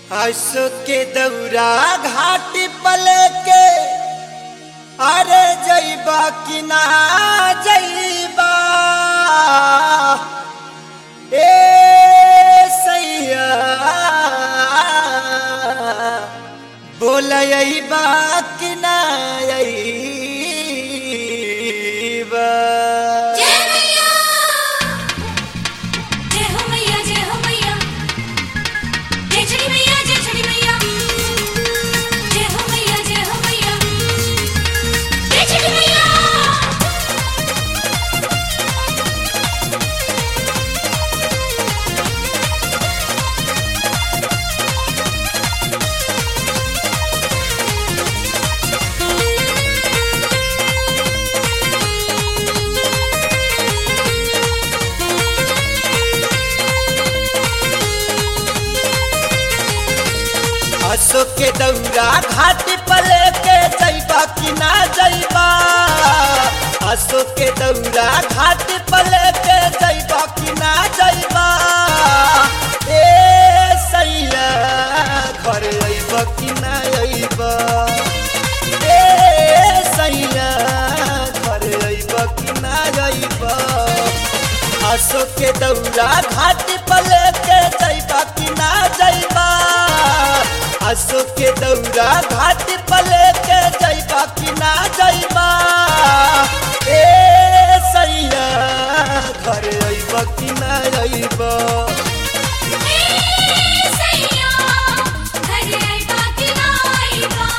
हंसो के दौरा घाट पल के अरे जैबा कि ना जैबा ए सैया बोलैबा कि ना अइबा जय मैया जय हो मैया जय हो मैया जय छड़ी मैया जय छड़ी मैया जय हो मैया जय हो मैया जय छड़ी मैया हंसो के दौरा घाट पल के जैबा कि ना जैबा हंसो के दौरा घाट पल के जैबा कि ना जैबा ए सैया घर अइब कि ना अइब ए सैया घर अइब कि ना अइब हंसो के दौरा घाट पल के जैबा कि ना जैबा हंसो के दौरा घाट पल के जैबा कि ना जैबा ए सैया घर अइब कि ना अइब ए सैया घर आइबा कि ना आइबा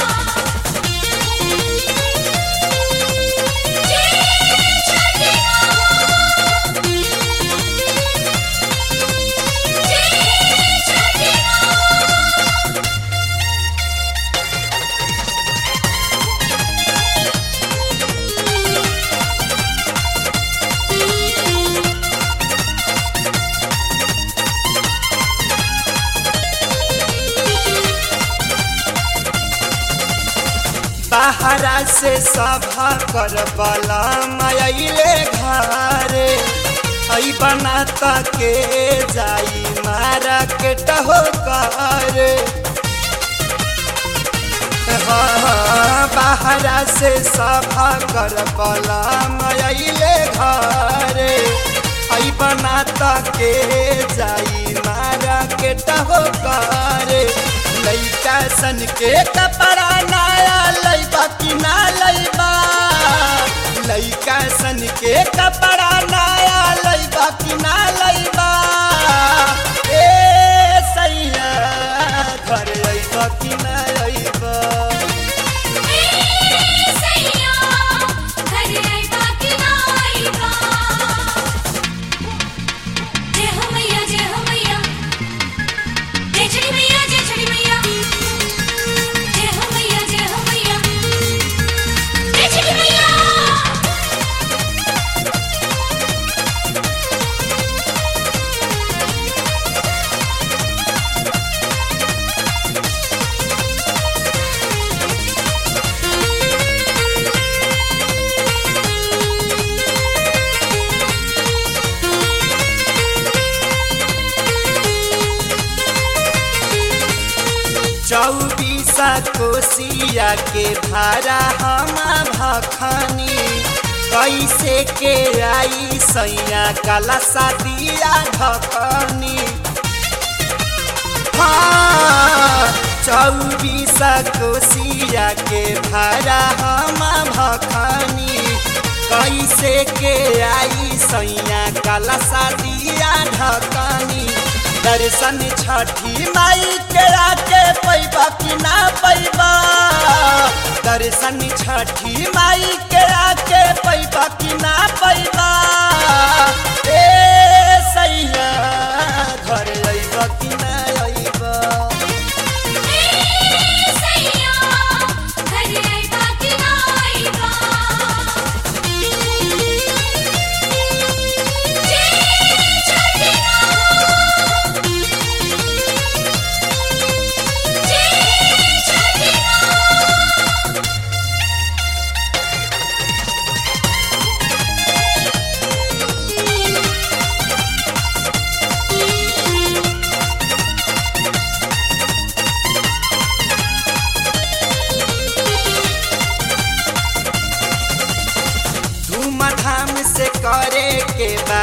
जय छठी माँ जय छठी माँ बाहरा से सभा कर बला मयले घरे आई बनाता के जाई मारा के टहो करे हाँ, बाहरा से सभा कर बला मयले घरे आई बनाता के जाई मारा के टहो करे लैका सन के कपड़ा नया लैबा कि ना लैबा लैका सन के कपड़ा नया लैबा कि ना लैबा ए सैया घर अइबा कि ना अइबा ए सैया घर आइबा कि ना आइबा जय हो मैया जय हो मैया जय छड़ी मैया जय छड़ी मैया जय हो मैया जय हो मैया जय छड़ी मैया चौबीसा कोसिया के धारा हम भखनी कैसे के आई सैया काला सादिया ढकनी हाँ चौबीसा कोसिया के धारा हम भखनी कैसे के आई सैया काला सादिया ढकनी दर्शन छठी माई के आके पैबा कि ना पैबा दर्शन छठी माई के आके पैबा कि ना पैबा ए सैया घर अइब कि ना अइब ए सैया घर आइबा कि ना आइबा जय छठी माँ जय छठी माँ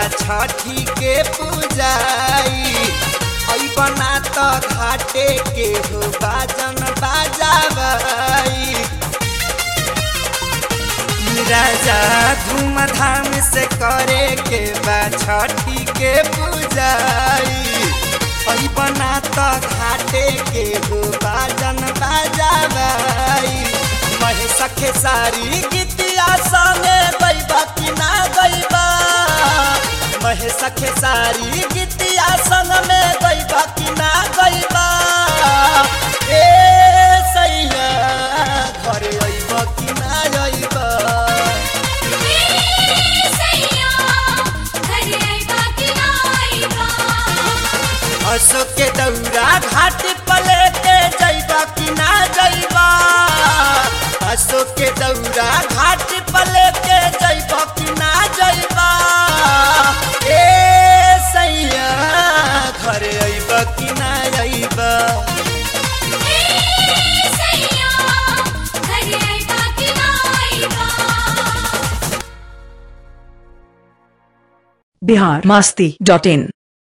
छठी के पूजाई ऐ बना त घाटे के हो बाजन बाजाबाई राजा धूमधाम से करे के बा छठी के पूजाई ऐ बना त घाटे के हो बाजन बाजाबाई महेश खेसारी गीतिया संगे गईबा कि ना गईबा महेश खेसारी गीतिया संग में गईबा कि ना गईबा ए सैया घरे अइबा कि ना अइबा सैया घरे आइबा कि ना आइबा अशोक के दौरा घाट पले के जइबा कि ना जइबा अशोक के दौरा घाट पले के जइबा कि ना जइबा ए सैया घरे अइबा कि ना अइबा सैया घरे आइबा कि ना आइबा बिहार मस्ती डॉट इन